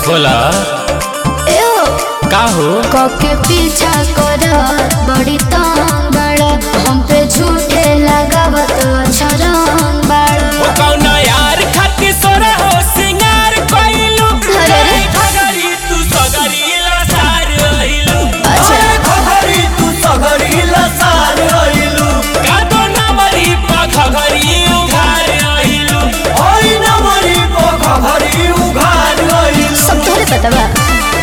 बोला एहो का हो कके पीछा कर बड़ी तंग बड़ा हम पे झूठे लगावत छरंग बड़ा ओ कौना यार खातिर सोरा हो सिंगार कइलू अरे रे। घगरी तू सगरी लसार रहिलू अच्छा खगरी तू सगरी लसार रहिलू का दो नमरी पा घगरी उघार रहिलू ओइ नमरी को खगरी उघार रहिलू सब तोहरे पता बा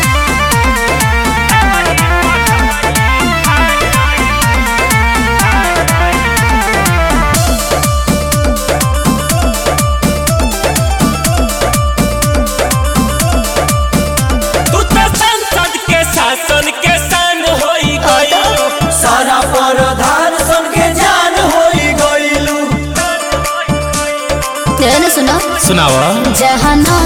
तू तो संसद के शासन के सन होई गइलू सारा परधान सन के जान होई गइलू ध्यान सुनो सुनावा जहाँ न